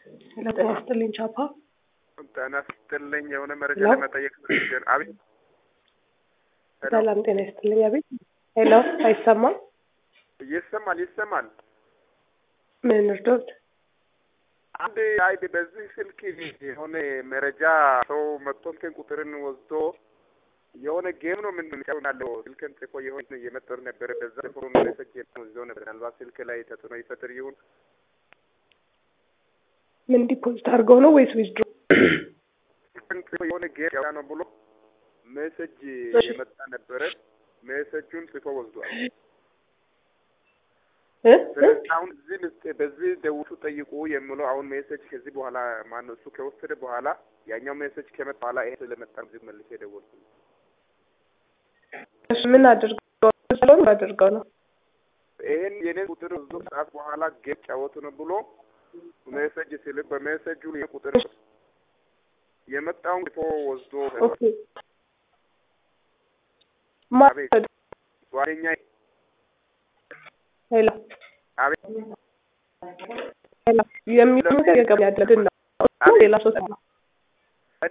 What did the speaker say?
ሄሎ ጤና ይስጥልኝ ቻፓ። ጤና ይስጥልኝ የሆነ መረጃ ሄሎ? ለመጠየቅ ፈልጌ- አቤት ሄሎ? ሰላም ጤና ይስጥልኝ። አቤት ሄሎ፣ አይሰማም? ይሰማል ይሰማል። ምን እርዶት? አንድ አይ በዚህ ስልክ የሆነ መረጃ ሰው መጥቶ እንትን ቁጥርን ወስዶ የሆነ ጌም ነው ምን ያለው ስልክን ጽፎ የሆነ እየመጠሩ ነበረ። በዛ ጽፎ መለሰች ወስዶ ነበር። ምናልባት ስልክ ላይ ተጽዕኖ ይፈጥር ይሁን ምን ዲፖዚት አድርገው ነው ወይስ ዊዝድሮ? ስልክን ጽፎ የሆነ ጌም ያው ነው ብሎ ሜሴጅ እሺ። የመጣ ነበረ። ሜሴጁን ጽፎ ወስዷል። እ? እ? ስለዚህ አሁን እዚህ ምስጥ በዚህ ደውቱ ጠይቁ የሚለው አሁን ሜሴጅ ከዚህ በኋላ ማነው እሱ ከወሰደ በኋላ ያኛው ሜሴጅ ከመጣ በኋላ ይሄ ስለመጣ እዚህ መልሼ የደወልኩት እሺ ምን አድርገው ስለሆነ አድርገው ነው? ይሄን የኔ ቁጥር ብዙ ሰዓት በኋላ ጌም ጫወቱ ነው ብሎ ሜሴጅ ሲልክ በሜሴጁ ይሄ ቁጥር የመጣውን ፎ ወስዶ ኦኬ ማ- አቤት። ጓደኛ ሄሎ አቤት ሄሎ የሚለው ነገር የገበያ ያለድን ነው ሌላ ሰው